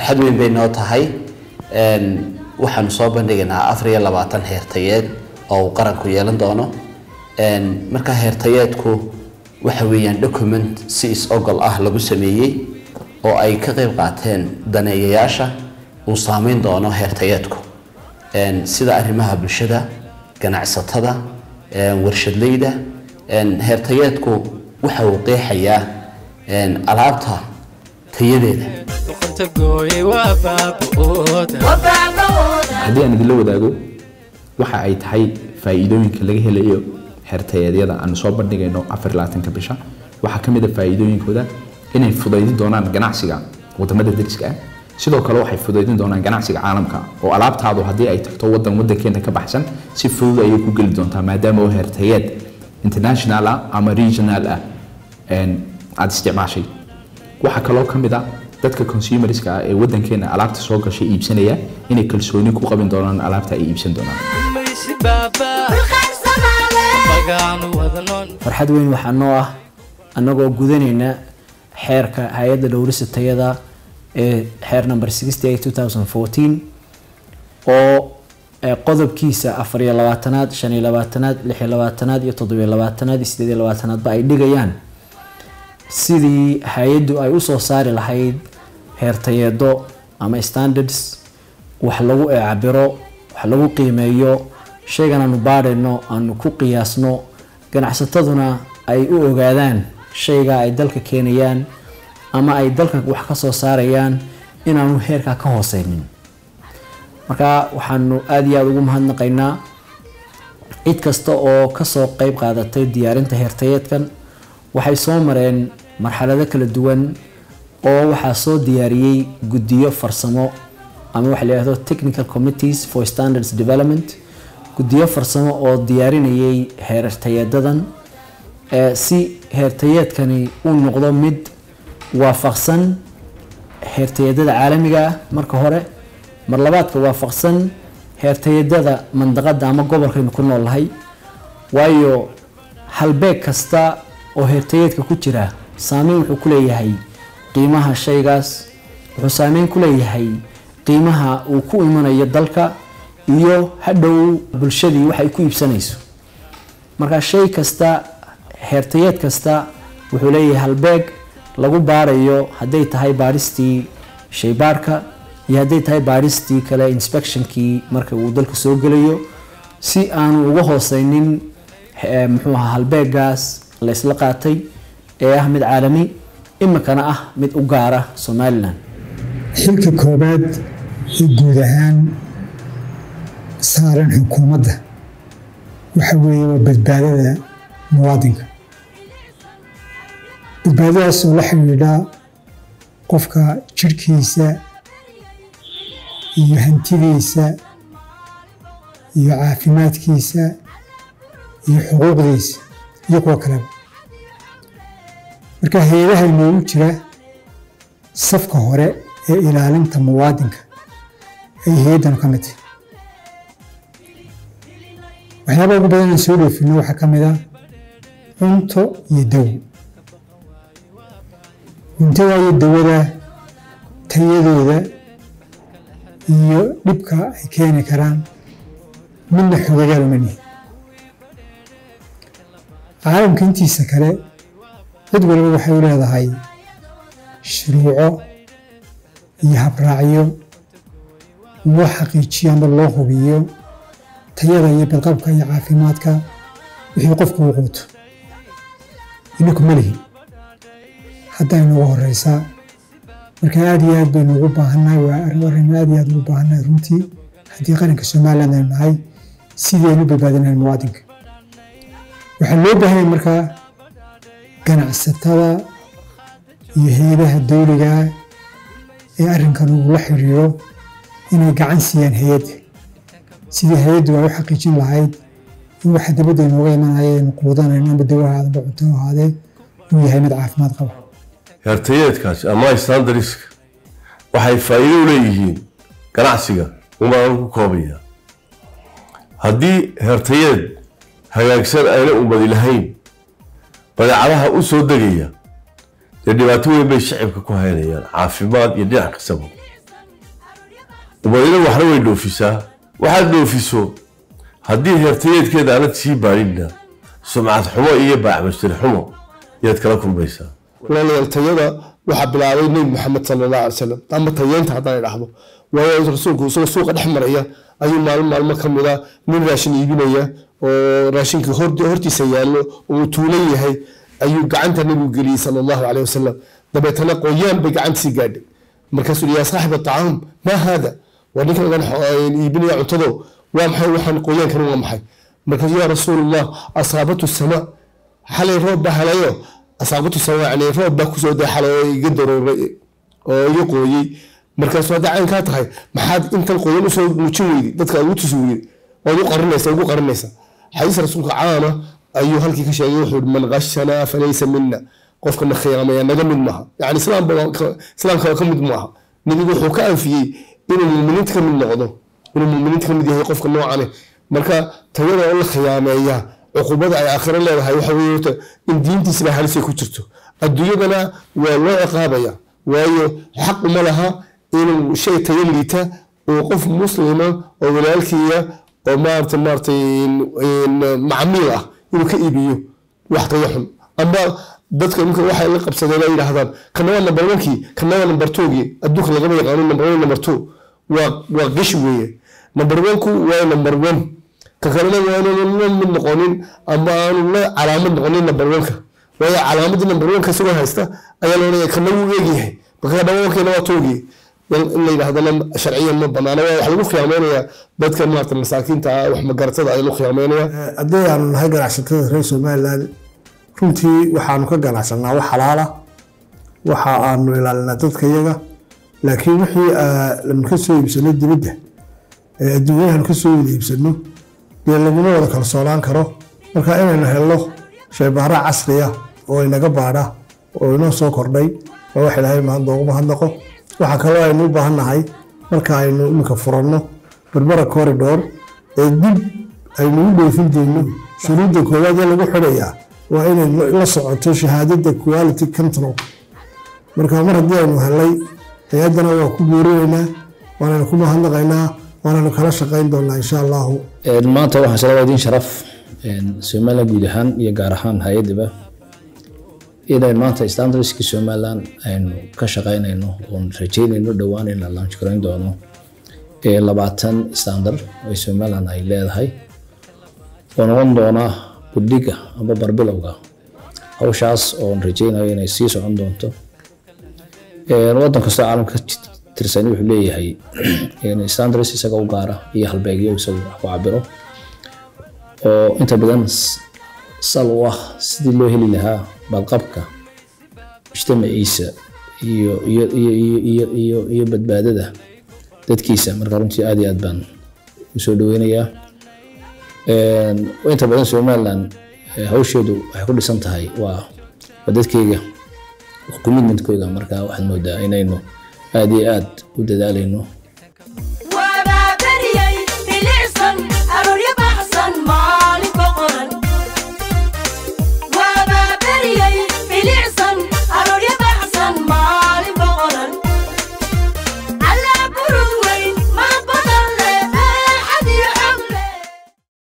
farxad weyn bay noo tahay waxaanu soo bandhigaynaa afar iyo labaatan heertayeed oo uu qaranku yeelan doono markaa heertayeedku waxa weeyaan document si is-ogol ah lagu sameeyey oo ay ka qayb qaateen daneeyayaasha uu saameyn doono heertayeedku sida arrimaha bulshada ganacsatada warshadleyda heertayeedku waxa uu qeexayaa alaabta tayadeeda haddii aan idinla wadaago waxa ay tahay faa'iidooyinka laga helayo xertayeedyada aan soo bandhigayno afar labaatanka bisha waxaa ka mid a faa'iidooyinkooda inay fudaydin doonaan ganacsiga wadamada deriska ah sidoo kale waxay fudaydin doonaan ganacsiga caalamka oo alaabtaadu haddii ay tagto wadan wadankeena ka baxsan si fudud ayay ku geli doontaa maadaama oo hertayeed international ah ama regional ah aada isticmaashay waxaa kaloo ka mid a dadka consumerska ah ee wadankeena alaabta soo gashay iibsanaya inay kalsooni ku qabin doonaan alaabta ay iibsan doonaan farxad weyn waxaa noo ah annagoo gudanayna xeerka hay-adda dhowrisa tayada ee xeer number oo qodobkiisa afar iyo labaatanaad shan iyo labaatanaad lix iyo labaatanaad iyo toddobiyo labaatanaad iyo sideed iyo labaatanaadba ay dhigayaan sidii hay-addu ay usoo saari lahayd heertayeedo ama standards wax lagu cabiro wax lagu qiimeeyo shaygan aanu baadhayno aanu ku qiyaasno ganacsataduna ay u ogaadaan shayga ay dalka keenayaan ama ay dalka wax ka soo saarayaan inaanu heerkaa ka hooseynin marka waxaanu aada iyo aada ugu mahadnaqaynaa cid kasta oo kasoo qeyb qaadatay diyaarinta heertayeedkan waxay soo mareen marxalado kala duwan oo waxaa soo diyaariyey guddiyo farsamo ama waxa la yihahdo technical committees for standards development guddiyo farsamo oo diyaarinayay heertayeedadan si heertayeedkani uu noqdo mid waafaqsan heertayeedada caalamiga ah marka hore mar labaadka waafaqsan heertayadada mandaqada ama gobolkaynu ku noolnahay waayo halbeeg kasta oo heertayeedka ku jira saameyn wuxuu ku leeyahay qiimaha shaygaas wuxuu saameyn ku leeyahay qiimaha uu ku imanayo dalka iyo hadhow bulshadii waxay ku iibsanayso marka shay kasta heertayeed kasta wuxuu leeyahay halbeeg lagu baarayo hadday tahay baaristii shaybaarhka iyo hadday tahay baaristii kale inspectionkii marka uu dalka soo gelayo si aanu uga hooseynin muxuu ahaa halbeegaas la isla qaatay ee ah mid caalami imikana ah mid u gaara somalilan xilka koobaad ee guud ahaan saaran xukuumadda waxa weeye waa badbaadada muwaadinka badbaadadaas oo la xidhiidha qofka jirhkiisa iyo hantidiisa iyo caafimaadkiisa iyo xuquuqdiisa iyo kuwa kaleba marka hay-adaha inoogu jira safka hore ee ilaalinta muwaadinka ay hay-addanu ka mid tahay waxyaabaha ugu badan aan soo dhoofino waxaa ka mid ah cunto iyo dawo cuntada iyo dawada tayadooda iyo dhibka ay keeni karaan midna xogagaal uma nihin caalamka intiisa kale cid waliba waxay u leedahay shuruuco iyo habraacyo loo xaqiijiyo ama loo hubiyo tayada iyo badqabka iyo caafimaadka wixii qofku uu quuto inaku ma lihin hadday noogu horeysaa marka aada iyo aad baynu ugu baahannahay waa arrin aad iyo aad ugu baahannahay runtii haddii qaranka somaliland aynu nahay sidii aynu badbaadinahay muwaadinka waxaa loo baahanya markaa ganacsatada iyo hay-adaha dowliga ee arrinkan uu la xiriiro inay gacan siiyaan hay-adda sidii hay-addu ay u xaqiijin lahayd in waxa dibadda inooga imanaya aynu quudanayno amba dawo ahaada amba cunto ahaadee uu yahay mid caafimaad qaba heertayeedkaasi ama standardska waxay faa'iido u leeyihiin ganacsiga umaan ku koobaya haddii heertayeed hagaagsan ayna ummadi lahayn badeecadaha u soo degaya dee dhibaato weyn bay shacibka ku haynayaan caafimaad iyo dhinac kastaba dabadeedna waxna way dhoofisaa waxaad dhoofiso haddii heertayeedkeeda aanad sii baadhinna sumcad xumo iyo baacmastir xumo yaad kala kulmaysaa walaalayaal tayada waxaa bilaabay nebi maxamed sala allahu alay wasalam ama tayeenta haddaan idhaahdo waayo rasuulku isagoo suuqa dhex maraya ayuu maalin maalmo ka mid a nin raashin iibinaya oo raashinkii hor- hortiisa yaallo oo uu tuulan yahay ayuu gacanta nebigu geliyey sala allahu caleyh wasalam dabeetana qoyaan bay gacantiisii gaadhay markaasuu yihi yaa saaxiba acaam maa haada waa ninkan idan iibinaya cuntado waa maxay waxaan qoyaankani waa maxay markaasuu yaa rasuulallah asaabatu sama xalay roob baa helayo asaabatu sama yani roob baa kusoo day xalay oo iga darooray oo iga qooyey markaasuu hadda caynkaa tahay maxaad intan qoyan usoo muujin weyday dadka ugu tusi weyday waad u qarinaysa ugu qarinaysa xadiis rasuulka caama ayuu halkii ka sheegay wuxuu yihi man qashanaa falaysa mina qofkana khiyaamaya naga mid maaha yani islaamba waa ka- islaamka ka mid maaha nebigu wuxuu ka anfiyey inuu muminiinta ka mid noqdo inuu muminiinta ka mid yahay qofka noocane marka tayada oo la khiyaameeya cuqubada ay aakhiro leedahay waxa weeye horta in diintiisaba halisay ku jirto adduunyadana waa loo ciqaabaya waayo xaq uma laha inuu shay tayo liita oo qof muslima oo walaalkiiya oo maarata maaratay macmiil ah inuu ka iibiyo wax tayo xun amba dadka imika waxay la qabsadeen ay yidhaahdaan kana waa number onkii kana waa number twogii adduunka lagama yaqaano number one number two waa waa gish weeye number onku waa number one ka kalena waa inaan la mid noqonin ama aanu la calaamad noqonin number oneka waayo calaamadii number oneka isagoo haysta ayaa loonaya kana wuu eegyahay marka dhawaankeena waa toogii in la yidhahdana sharciyan ma banaana waa wax lagu khiyaameynaya dadka maarata masaakiinta ah wax magaratada ay lagu khiyaameynaya haddii aanu nahay ganacsatada reer somaliland runtii waxaanu ka ganacsanaa wax xalaala waxa aanu ilaalinaa dadka iyaga laakiin wixii lanu ka soo iibsano dibadda ee adduunyahan ka soo wada iibsano dee laguma wada kalsoonaan karo marka inaynu helno shaybaaro casriya oo inaga baadha oo inoo soo kordhay waa wax ilaahay mahad noogu mahadnaqo waxaa kaloo aynu u baahan nahay marka aynu iminka furanno berbera corridor ee dib aynu u dhoofin dayno shuruudda koowaad ee lagu xidhayaa waa inay la socoto shahaadada quality control marka mar haddii aynu helay hay-addana waa ku boorinaynaa waanaynu ku mahadnaqaynaa waanaynu kala shaqayn doonaa insha allahu maanta waxaan isla wadiin sharaf somaliland guud ahaan iyo gaar ahaan hay-adaba inaynu maanta standardski somaliland aynu ka shaqaynayno oon rajeynayno dhowaan in la launch garayn doono ee labaatan standard oo somaliland ay leedahay oo noqon doona budhiga amba barbilowga hawshaas oon rajeynayo inay sii socon doonto wadan kastoo caalamka ka tirsan wuxuu leeyahay standards isaga u gaara iyo halbeegyo isagu wax ku cabiro oo inta badan sal u ah sidii loo heli lahaa badqabka mujtamaciisa iyo iyo iyo iyo iyo iyo iyo badbaadada dadkiisa marka runtii aad iyo aad baan usoo dhaweynayaa inta badan somaliland hawsheedu waxay ku dhisan tahay waa waa dadkeyga commitmentkooda marka waxaad moodaa inaynu aad iyo aad u dadaalayno